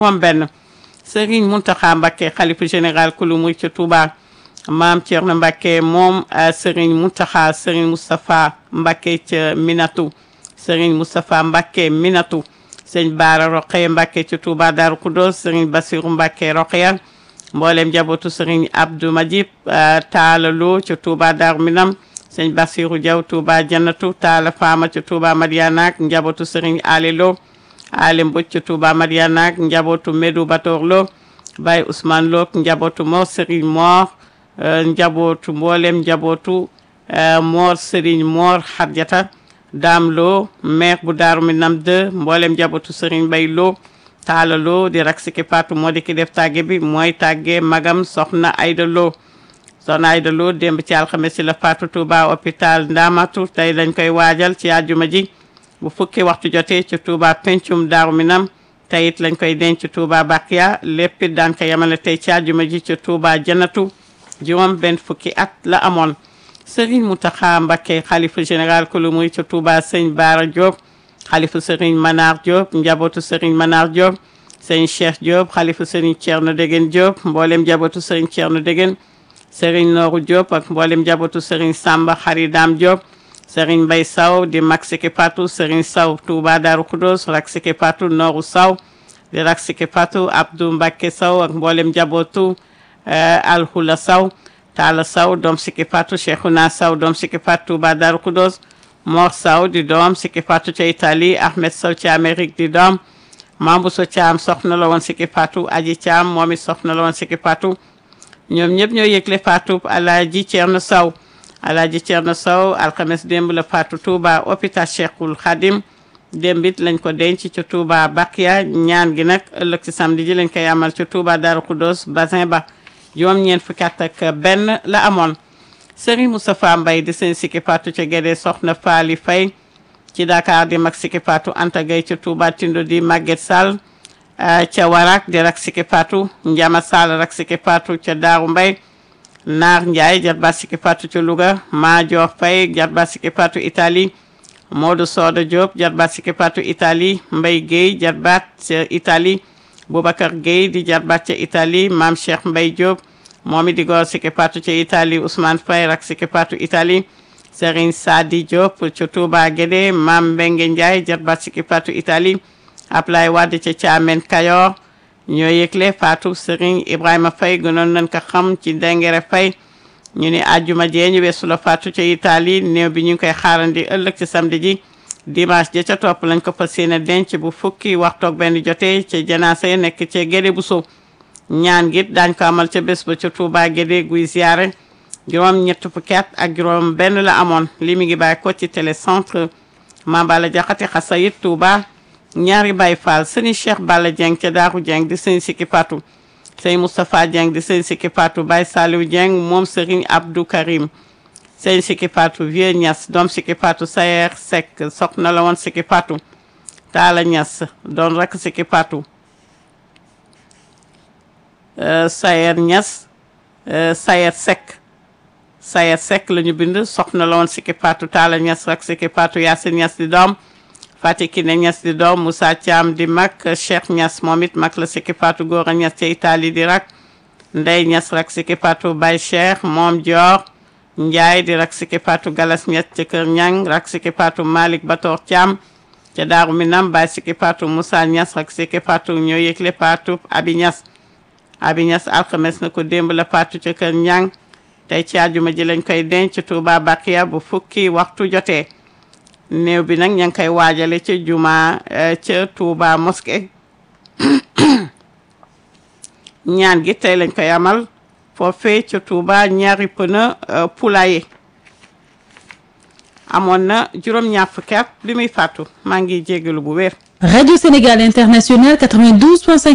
moom benn Serigne Mountakha Mbacké xalifa général kulu muy ca Touba maam Thierno Mbacké moom Serigne Mountakha Serigne Moustapha Mbacké ca Minatu Serigne Moustapha Mbacké Minatu sëñ Baara Roqeye Mbacké ca Touba Darou Khoudoss Serigne Bassirou Mbacké Roqeya mboolem njabootu Serigne Abdou Majib Taala Lo ca Touba Darou Minam sëñ Bassirou Diaw Touba Jannatu Taala Fama ca Touba Madiana ak njabootu Serigne Ali Lo Ali Mbodj ca Touba Madiana ak njabootu Medou Bator Lo Baye Ousmane Lo ak njabootu Mor Serigne Mor njabootu mboolem njabootu Mor Serigne Mor Hadjata Dame Lo maire bu Daaru Minam 2 mboolem njabootu Serigne Bay Lo Taala Lo di rak siki patu moo di ki def tàgge bi mooy tàgge magam soxna Ayda Lo soxna Ayda Lo démb ci alxames si la faatu Touba hôpital Ndamatu tey dañ koy waajal ci àjjuma ji bu fukki waxtu jotee ci Touba pencum Daaru Minam tey it lañ koy denc Touba Bakiya lépp it daan ko yemale tey ci àjjuma ji ci Touba Jannatu juróom benn fukki at la amoon Serigne Mountakha Mbacké xalifa général kulu muy ca Touba sëñ Baara Diop xalifa Serigne Manar Diop njabootu Serigne Manar Diop sëñ Cheikh Diop xalifa Serigne Thierno Degen Diop mboolem njabootu Serigne Thierno Degen Serigne Nooru Diop ak mboolem njabootu Serigne Samba Xaridam Diop Serigne Mbay Saw di mag siki patu Serigne Saw Touba Darou Khoudoss rak siki patu Nooru Saw di rak siki patu Abdou Mbacké Saw ak mboolem njabootu Alhula Saw Talla Saw doom siki patu Cheikhouna Saw doom siki patu Touba Darou Khoudoss Mor Saw di doom siki patu ca Italie Ahmed Saw ci Amérique di doom Mambuso Thiam soxna la woon siki patu Aji Thiam moom it soxna la woon siki patu ñoom ñëpp ñoo yëgle faatu Alaaji Ceerno Saw Alaaji Ceerno Saw alxames démb la faatu Touba hôpital Cheikhul Khadim démb it lañ ko denc ca Touba Bakiya ñaan gi nag ëllëg ci samedi ji lañ koy amal ca Touba Darou Khoudoss basin ba juróom ñeent fukki at ak benn la amoon Serigne Moustapha Mbaye di seen sikki faatu ca Gédé soxna Faali Fay ci Dakar di mag sikki faatu Anta Gay ca Touba Tindo di Maguette Sall ca Warak di rak sikki faatu Njama Sall rak sikki faatu ca Daaru Mbay Naar Ndiaye jarba sikki faatu ca Louga Maajoor Fay jarba sikki faatu Italie Modou Soda Diop jarba sikki faatu Italie Mbay Guèye jarbaat ca Italie Boubacar Guèye di jarbaat ca Italie Maam Cheikh Mbay Diop moom it di góor sikki faatu ca Italie Ousmane Fay rak sikki faatu Italie Serigne Sadi Diop ca Touba Guédé Maam Mbengue Ndiaye jarbaat sikki faatu Italie Ablaye Wade ca Caamen Kayor ñoo yëgle faatu Serigne Ibrahima Faye gënoon nañ ko xam ci Dengere Faye ñu ni àjjuma jee ñu weesu la faatu ca Italie néew bi ñu ngi koy xaarandi ëllëg ci samedi ji dimanche ja ca topp lañ ko fas yéene denc bu fukki waxtoog benn jotee ca janaasa yi nekk ca Guédé bu sow ñaan gi daañ ko amal ca bés ba ca Touba Guédé guy ziare juróom ñett fukki at ak juróom benn la amoon li mi ngi bàyyi ko ci télécentre Mambala Jaxate Xasayit Touba ñaari Baye Fall sëñ Cheikh Balla Dieng ca Daaru Dieng di sëñ Sikki Fatou sëñ Moustapha Dieng di sëñ Sikki Fatou Baye Saliou Dieng moom Serigne Abdou Karim sëñ Sikki Fatou Vieux Niass doom Sikki Fatou Sayer Seck soxna la woon Sikki Fatou Talla Niass doon rek Sikki Fatou Sayer Niass Sayer Seck Sayer Seck la ñu bind soxna la woon Sikki Fatou Talla Niass rek Sikki Fatou Yacine Niass di doom Fatick ne Niass di doom Moussa Thiam di mag Cheikh Niass moom it mag la Sikki Fatou Gora Niass ca Italie di rak Ndey Niass rak Sikki Fatou Baye Cheikh moom Dior Ndiaye di rak Sikki Fatou Galas Niass ca Kër Ñang rak Sikki Fatou Malick Bator Thiam ca Daaru Minam Baye Sikki Fatou Moussa Niass rak Sikki Fatou ñoo yëgle Fatou Abi Niass Abi Niass alxames na ko démb la Fatou ca Kër Ñang tey ci àjjuma ji lañ koy denc Touba Bakiya bu fukki waxtu jotee néew bi nag ña ngi koy waajale ca juma ca Touba mosquée ñaan gi tey lañ koy amal foofee ca Touba ñaari pëna poulailler amoon na juróom-ñaar fukki at bi muy fàttu maa ngi jégalu bu wér. Radio Sénégal International 92.5